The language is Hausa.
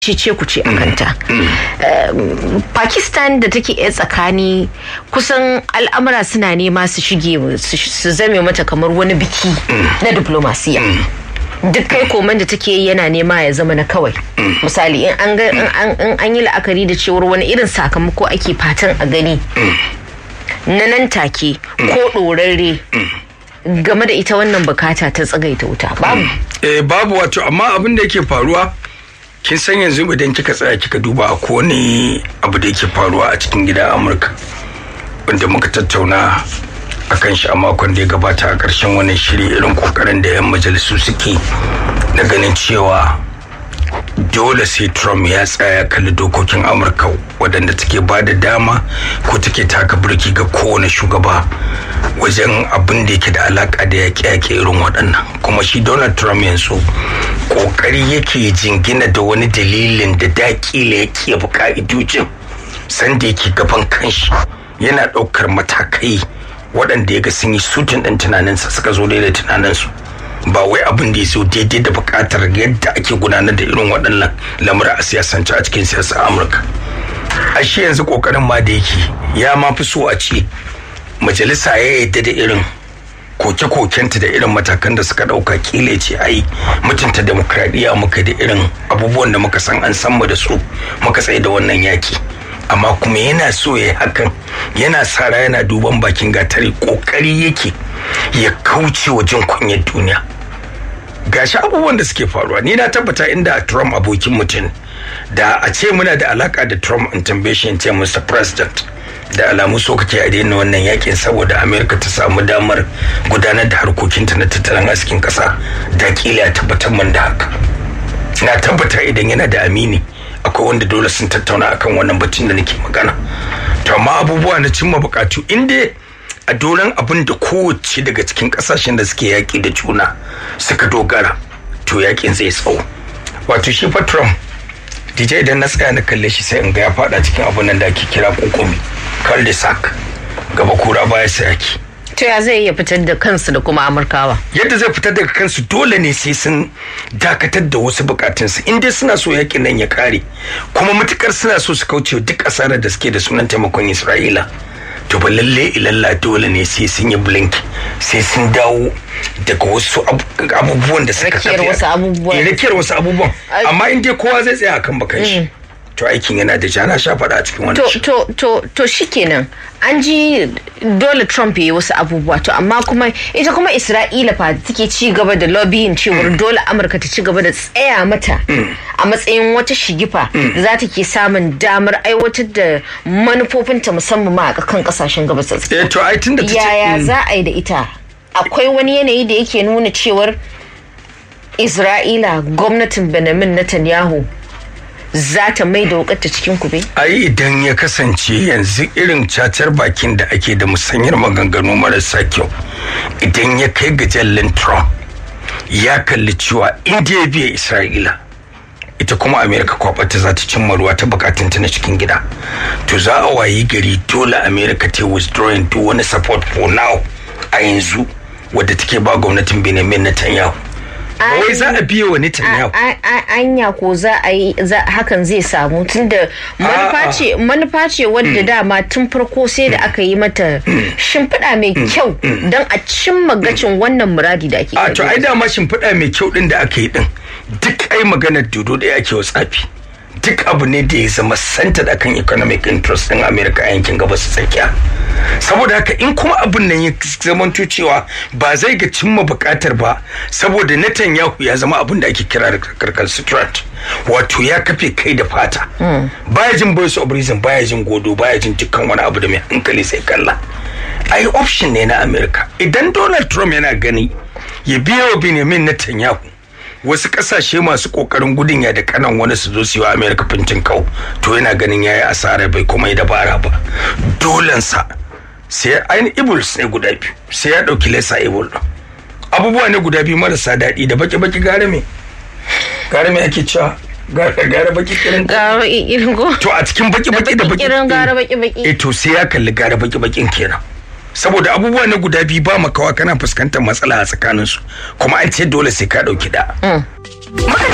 ce ku ce a kanta pakistan da take iya tsakani kusan al'amura suna nema su shige su zame mata kamar wani biki na diplomasiya duk kai koman da take yi yana nema ya zama na kawai misali in an yi la'akari da cewar wani irin sakamako ake fatan a gani na nan take ko ɗorarre game da ita wannan bukata ta tsagaita wuta babu eh babu wato amma abin da yake faruwa kin san yanzu idan kika tsaya kika duba a kowane abu da yake faruwa a cikin gidan amurka wanda muka tattauna a kan shi a makon da ya gabata a ƙarshen wannan shiri irin kokarin da 'yan majalisu suke na ganin cewa dole sai trump ya tsaya kalli dokokin amurka waɗanda take ba da dama ko take taka birki ga kowane shugaba wajen abin da yake da alaka da yaƙe-yaƙe irin waɗannan kuma shi donald trump yanzu ƙoƙari yake jingina da wani dalilin da daƙila ya ke ka'idojin sanda yake gaban kanshi yana ɗaukar matakai waɗanda ya ga sun yi sutin ɗin tunaninsa suka zo da tunaninsu ba wai abin da ya so daidai da buƙatar yadda ake gudanar da irin waɗannan lamura a siyasance a cikin siyasar amurka ashe yanzu ƙoƙarin ma da yake ya ma fi so a ce majalisa ya yadda da irin koke-kokenta da irin matakan da suka ɗauka kile ce ai mutunta demokradiyya muka da irin abubuwan da muka san an san mu da su muka tsaye da wannan yaki amma kuma yana so ya hakan yana sara yana duban bakin gatari kokari yake ya kauce wa jin kunyar duniya gashi abubuwan da suke faruwa ni na tabbata inda Trump abokin mutum da a ce muna da alaka da Trump in tambaye shi in ce Mr. President da alamu so kake a daina wannan yakin saboda Amerika ta samu damar gudanar da harkokinta na tattalin arzikin kasa da kila ya tabbatar man da haka na tabbata idan yana da amini akwai wanda dole sun tattauna akan wannan batun da nake magana to amma abubuwa na cimma bukatu inda a doron abin da kowace daga cikin kasashen da suke yaƙi da juna suka dogara to yaƙin zai tsawo wato shi fa trump dj idan na tsaya na kalle shi sai in ga ya fada cikin abin nan da ake kira kokumi cul de sac gaba kura baya sayaki to ya zai iya fitar da kansu da kuma amurkawa yadda zai fitar daga kansu dole ne sai sun dakatar da wasu bukatunsu in dai suna so yakin nan ya kare kuma matukar suna so su kauce duk asarar da suke da sunan taimakon isra'ila to ba lalle ilalla dole ne sai sun yi blink sai sun dawo daga wasu abubuwan da suka rakiyar wasu abubuwan rakiyar wasu abubuwan amma in dai kowa zai tsaya akan bakan shi to aikin yana da jana sha faɗa a cikin wannan to to to to shikenan an ji dole Trump ya yi wasu abubuwa to amma kuma ita kuma Isra'ila fa take ci gaba da lobbying cewar dole Amurka ta ci gaba da tsaya mata a matsayin wata shigifa da za ta ke samun damar aiwatar da manufofinta musamman ma a kan kasashen gabas ta eh to ai tunda ta yaya za a yi da ita akwai wani yanayi da yake nuna cewar Isra'ila gwamnatin Benjamin Netanyahu za ta mai da wukarta cikin kube? ai idan ya kasance yanzu irin cacar bakin da ake da musanyar maganganu marasa kyau idan ya kai ga jallin trump ya kalli cewa inda ya biya isra'ila ita kuma amerika kwabata za ta cimma ruwa ta bukatunta na cikin gida to za a wayi gari dole amerika ta withdrawing duk wani support for now a yanzu wadda take ba gwamnatin benjamin netanyahu wai za a biye wa Netanyahu. Anya ko za a yi hakan zai samu tunda manufa ce wadda dama tun farko sai da aka yi mata shimfiɗa mai kyau don a cimma gacin wannan muradi da ake A to ai dama shimfiɗa mai kyau ɗin da aka yi ɗin duk ai maganar dodo da ake wa tsafi. Duk abu ne da ya zama centered akan economic interest ɗin Amerika a yankin gabas tsakiya. saboda haka in kuma abin nan ya zamanto cewa ba zai ga cimma bukatar ba saboda Netanyahu ya zama abin da ake kira da karkar strat wato ya kafe kai da fata baya jin voice of reason baya jin godo baya jin dukkan wani abu da mai hankali sai kalla ai option ne na America idan Donald Trump yana gani ya biya wa Benjamin Netanyahu wasu kasashe masu kokarin gudun ya da kanan wani su zo su yi wa America fintin kau to yana ganin yayi asara bai kuma yi dabara ba dolensa sai ainihin ibuls ne guda biyu sai ya ɗauki lesa ibul ɗin abubuwa ne guda biyu marasa daɗi da baki-baki gare me gare me ake cewa gare baki kirin gara baki kirin ko to a cikin baki-baki da baki kirin gara baki baki eh to sai ya kalli gare baki-bakin kenan saboda abubuwa na guda biyu ba makawa kana fuskantar matsala a tsakaninsu kuma an ce dole sai ka ɗauki da